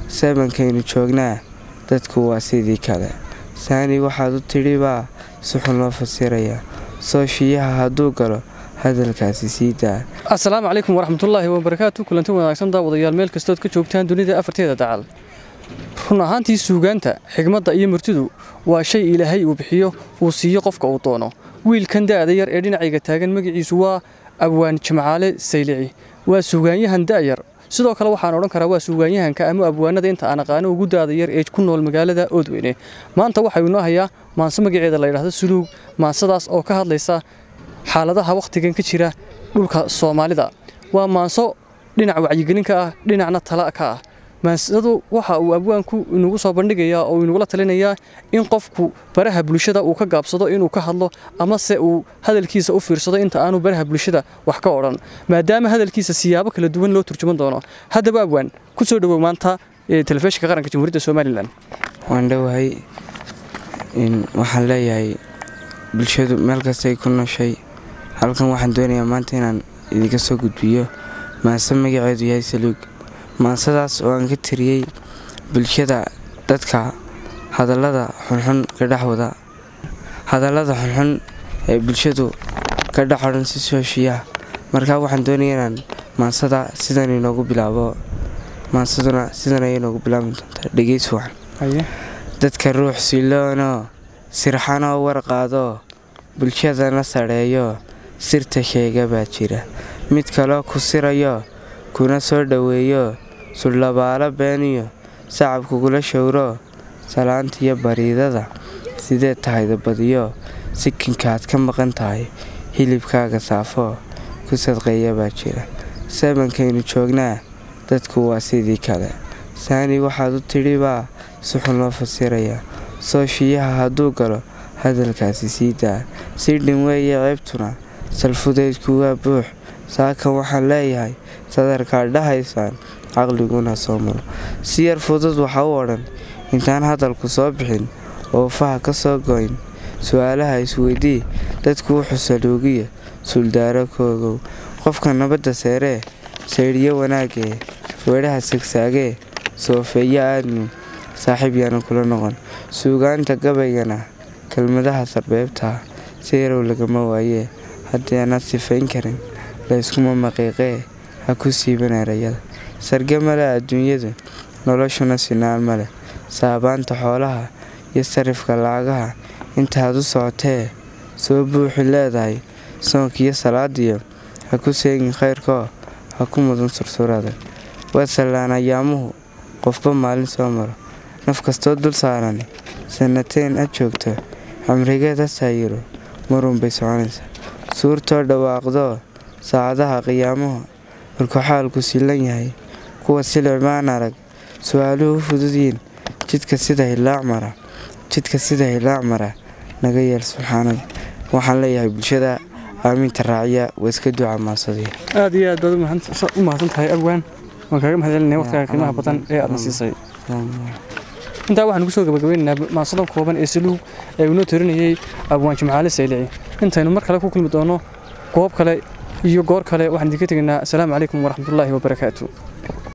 sabankaynu joognaa dadku waa sidii kale saani waxaad u tidhi baa si xun loo fasirayaa sooshiyaha hadduu galo hadalkaasi sii daa asalaamu calaykum waraxmatullaahi wabarakaatu kulanti wanaagsan daawadayaal meel kastood ka joogtaan dunida afarteeda dacal run ahaantii suugaanta xigmadda iyo murtidu waa shay ilaahay uu bixiyo uu siiyo qofka uu doono wiilkan da'da yar ee dhinacayga taagan magaciisu waa abwaan jimcaale saylici waa suugaanyahan da'yar sidoo kale waxaan odhan karaa waa suugaanyahanka ama abwaanada inta aan aqaano ugu daada yar ee ku nool magaalada oodweyne maanta waxaynu inoo hayaa maanso magaceeda la yidhaahdo suluug maansadaas oo ka hadlaysa xaaladaha wakhtigan ka jira dhulka soomaalida waa maanso dhinac wacyigelinka ah dhinacna tala ka ah maansadu waxa uu abwaanku inagu soo bandhigayaa oo inagula talinayaa in qofku baraha bulshada uu ka gaabsado inuu ka hadlo amase uu hadalkiisa u fiirsado inta aanu baraha bulshada wax ka odhan maadaama hadalkiisa siyaabo kala duwan loo turjuman doono haddaba abwaan ku soo dhowow maanta telefishinka qaranka jamhuuriyadda somalilan waan dhowahay waxaan leeyahay bulshadu meel kastay ku nooshay halkan waxaan doonayaa maanta inaan idinka soo gudbiyo maanse magaceedu yahay saluug maansadaas oo aan ka tiriyey bulshada dadka hadallada xunxun ka dhexwada hadallada xunxun ee bulshadu ka dhex odhan si sooshiyaha markaa waxaan doonaya inaan maansada sidan inoogu bilaabo maansaduna sidan ayay inoogu bilaabi doontaa dhegeys wacan dadka ruux siloonoo sirxanoo warqaadoo bulshadana sadheeyo sirta sheega baa jira mid kaloo ku sirayo kuna soo dhoweeyo suldhabaalo beeniyo sacab kugula showro salaantiyo bariidada sidee tahayda badiyo sikinkaad ka maqan tahay hilibkaaga saafoo ku sadqeeya baa jira sabankaynu joognaa dadku waa sidii kale saani waxaad u tidhi baa si xun loo fasirayaa sooshiyaha hadduu galo hadalkaasi sii daa si dhin weeye ceebtuna salfudaydku waa buux saakan waxaan leeyahay sadarkaad dhahaysaan caqliguna soo maro si yar fudud waxa u odhan intaan hadalku soo bixin oo faha ka soo goyn su-aalaha isweydii dadku wuxuu saluugiya suldaaro koogow qofka nabadda seeree saydhyo wanaagee weedhaha sagsaagee soofeeyo aadmi saaxiib yaana kula noqon suugaanta gabaygana kelmadaha sarbeebtaa si yarow lagama waayee haddii aanaad sifayn karin layskuma maqiiqee ha ku siiban erayada sarge male adduunyadu noloshuna sinaan ma leh saabaanta xoolaha iyo sarifka lacagaha intaad u socotee soo buuxi leedahay soonkiiyo salaadiyo ha ku seegin khayrkoo ha ku mudan sursurada waa sallaan ayaamuhu qofba maalin soo maro naf kastoo dul saarani sannateen ad joogto xamrigeed ha saayiro marunbay soconaysaa suurtoo dhawaaqdoo saacadaha qiyaamuhu markuu xaalku silan yahay kuwa silicmaan arag su-aaluhu u fududyiin jidka sida hilaac mara jidka sida hilaac mara naga yeel subxaanada waxaan leeyahay bulshada aaminta raaciya waa iska duca maansadiya aad iyo aad baad u mahadsan tahay abwaan waan kaaga mahadcelinaya waqtigaa qiimaha badan ee aadna siisay intaa waxaan kusoo gabagabeynaynaa maansadan kooban ee saluug ee uu noo tarinayay abwaan jimcaale saylici intaynu mar kale ku kulmi doono goob kale iyo goor kale waxaan idinka tegaynaa asalaamu calaykum waraxmatullaahi wabarakaatu